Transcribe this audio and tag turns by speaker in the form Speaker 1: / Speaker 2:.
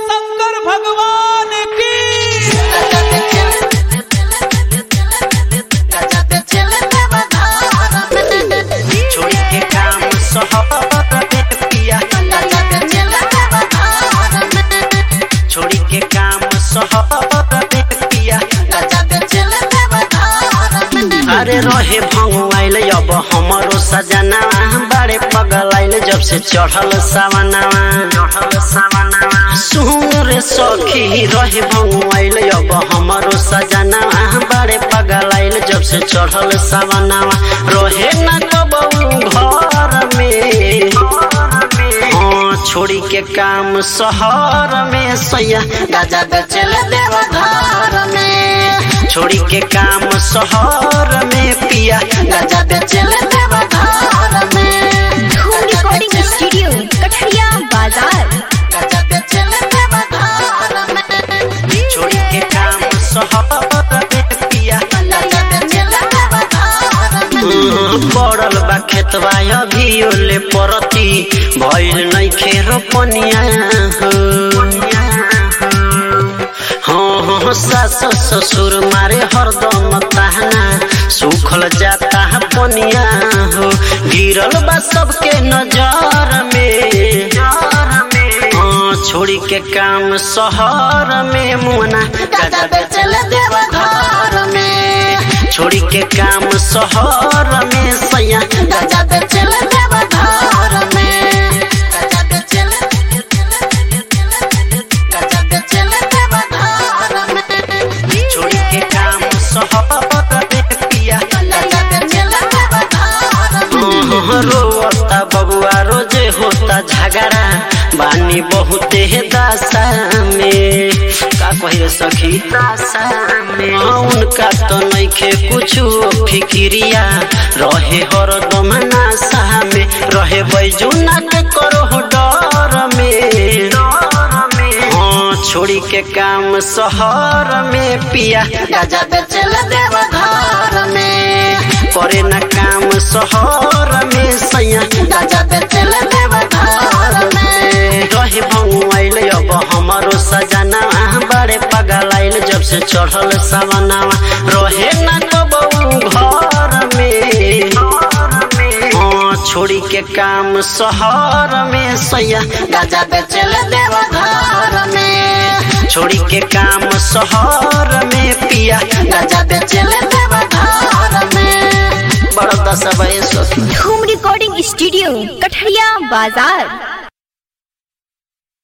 Speaker 1: शंकर भगवान की
Speaker 2: छोड़ के काम सहर में पिया छोड़ के काम सहर में पिया अरे रहे भंगुआइल अब हमरो सजना बड़े पगल आइल जब से चढ़ल सावनावा चढ़ल सावनावा सुन रे सखी रहे भंगुआइल अब हमरो सजना बड़े पगल आइल जब से चढ़ल सावनावा रहे न कबू घर में हाँ छोड़ी के काम शहर में सैया गाजा बेचल देव घर में छोड़ी के काम शहर में पिया गाजा बेचल देव घर में
Speaker 3: धूम रिकॉर्डिंग स्टूडियो कठरिया बाजार
Speaker 2: गाजा बेचल देव घर में छोड़ी के काम शहर में पिया गाजा बेचल देव घर में पड़ल बा खेतवा अभी ओले परती भइल नइखे रोपनिया हाँ हाँ सास ससुर मारे हरदम ताहना सुखल जाता है पनिया हो गिरल बा सबके नजर में हाँ छोड़ी के काम शहर में मुना गाजा बेचल देव घर में छोड़ी के काम शहर में सैया गाजा बेचल देव घर में गाजा बेचल गाजा बेचल देव घर में छोड़ी के काम शहर में पिया गाजा बेचल देव घर में रोता बबुआ रोजे होता झगड़ा बानी बहुते दासा में का कहिए सखी दासा में हाँ, उनका तो नइखे कुछ फिक्रिया रहे हरदम नासा में रहे बैजुना के करो डर में हाँ छोड़ी के काम शहर में पिया गाजा बेचल देव घर में करे न काम शहर में सैया गाजा बेचल देव घर में रहे भंगुआइल अब हमारो सजना बड़े पगल आइल जब से चढ़ल सवनावा रहे न कबू घर में हाँ छोड़ी के काम शहर में सैया गाजा बेचल देव घर में छोड़ी के काम शहर में पिया गाजा बेचल देव घर में बड़ा दस बजे
Speaker 3: धूम रिकॉर्डिंग स्टूडियो कठरिया बाजार